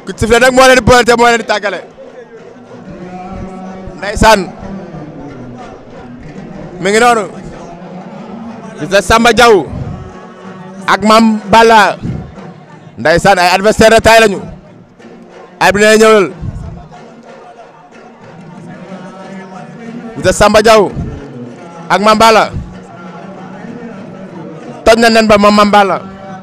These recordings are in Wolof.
ku sifle nag moo leen di boole te moo leen di tàggale ndeysaan mi ngi noonu Fils de Samba Diaw ak Mame Balla ndeysaan ay adversaire de taille lañu ay bi ne ñëwal Fils de Samba Diaw ak Mame Balla toj na nen ba moom Mame Balla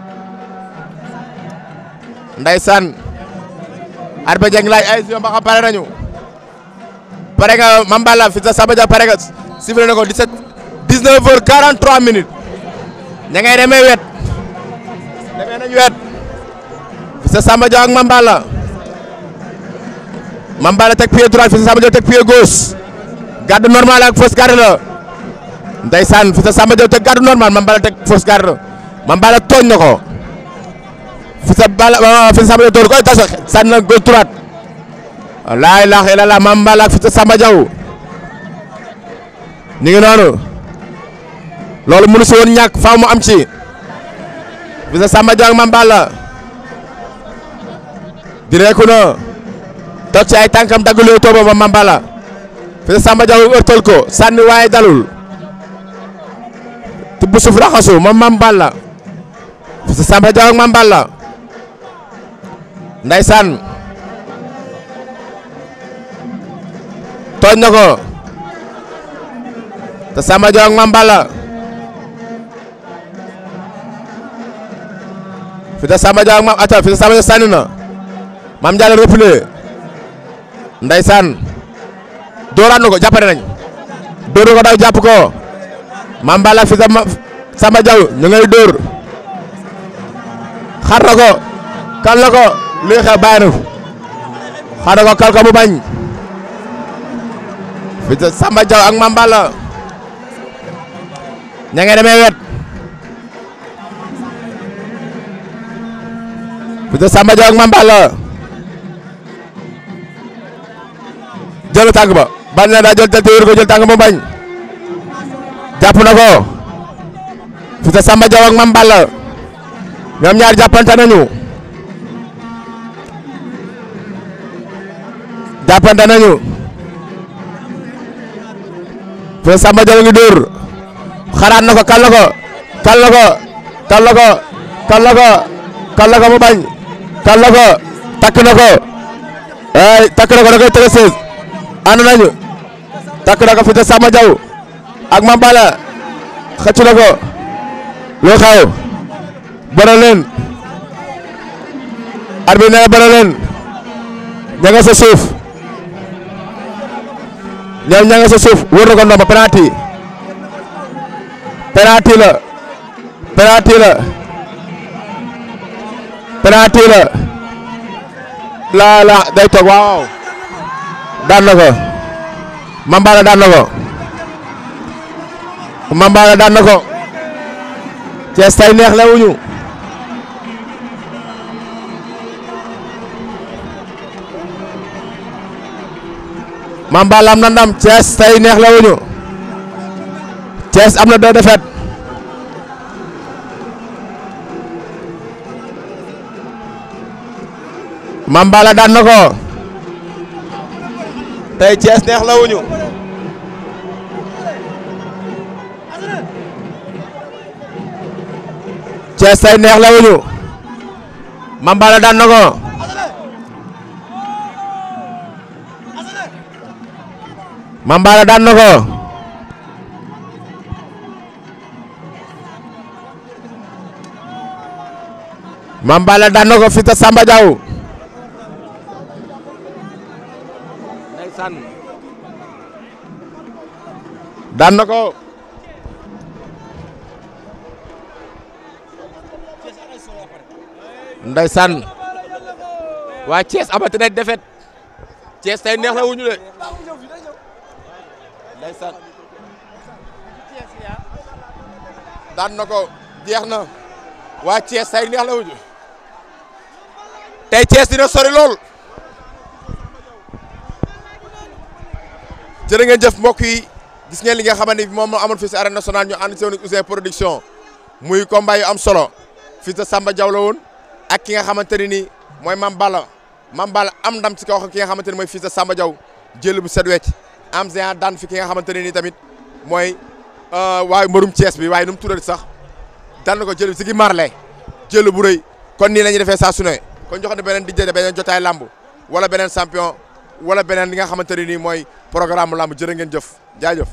ndeysaan arba jeng laaj ay si ba xam pare nañu pare nga Mame Balla Fils de Samba Diaw pare nga sifflé na ko 17 19 heures 43 minutes ña ngay demee wet demee nañu wet Fils de Samba Diaw ak Mame Balla Mame Balla teg pied droit Fils de Samba Diaw teg pied gauche garde normal ak fausse garde la ndeysaan Fils de Samba Diaw teg garde normal Mame Balla teg fausse garde Mame Balla tooñ na ko Fils de Balla Fils de Samba Diaw door koy tas sànni na gauche droite laa ilaaha illallaah Mame Balla ak Fils de Samba Diaw ñu ngi noonu loolu mënu si woon ñàkk faaw mu am ci Fils de Samba Diaw ak Mame Balla di reeku na toog ci ay tànkam daggalee tooba ba Mame Balla Fils de Samba Diaw ërtal ko sànni waaye dalul tibb suuf raxasu moom Mame Balla Fils de Samba Diaw ak Mame Balla ndeysaan tooñ na ko te Samba Diaw ak Mame Balla Fils de Samba Diaw ak Mame ata Fils de Samba Diaw sànni na Mame Diallo replié ndeysaan dooraat na ko jàppale nañ dóor na ko daw jàpp ko Mame Balla Fils de Samba Diaw ñu ngay dóor xar na ko kal na ko luy xew bàyyi na xar na ko kal ko mu bañ Fils de Samba Diaw ak Mame Balla ña ngay demee wet Fils de Samba Diaw ak Mame Balla jël tànk ba bañ na daa jël te wér ko jël tànk mu bañ jàpp na ko Fils de Samba Diaw ak Mame Balla ñoom ñaar jàppante nañu jàppante nañu Fils de Samba Diaw ngi dóor xaraat na ko kal na ko kal na ko kal na ko kal na ko kal na ko mu bañ kal na ko takk na ko ay takk na ko da koy tege sees ànd nañu takk na ko Fils de Samba Diaw ak Mame Balla xëcc na ko lu xew bëre leen arbitre nee na bëre leen ña nga sa suuf ñoom ña nga sa suuf wër na ko ndomba penalty penalty la penalty la penalty la la la day toog waaw daan na ko Mame Balla daan na ko Mame Balla daan na ko Thiès tay neex la wuñu Mame Balla am na ndam Thiès tay neex la wuñu Thiès am na deux défaites Mame Balla daan na ko tey Thiès neex la wuñu Thiès tay neex la wuñu Mame Balla daan na ko Mame Balla daan na ko Mame Balla daan na ko Fils de Samba Diaw ndeysaan daan na ko ndeysaan waa Thiès amati na defet Thiès tey neex la wuñu de ndeysaan daan na ko jeex na waa Thiès tey neex la wuñu tey Thiès dina sori lool jërë ngeen jëf mbokk yi gis ngeen li nga xamante ni moom moo amoon fii si arène nationale ñu ànd si woon Ouzin production muy combat yu am solo Fils de Samba Diaw la woon ak ki nga xamante ne ni mooy Mame Balla Mame Balla am ndam ci kaw ki nga xamante ne mooy fils de Samba Diaw jël bu set wecc am géant daan fi ki nga xamante ne nii tamit mooy waaye mbërum Thiès bi waaye nu mu tuddati sax daan na ko jël si gi marle jël bu rëy kon nii la ñuy defee saa su ne kon jox ne beneen dijjee beneen jotaay lamb wala beneen champion wala beneen li nga xamante ne nii mooy programme lamb jërë ngeen jëf jaajëf.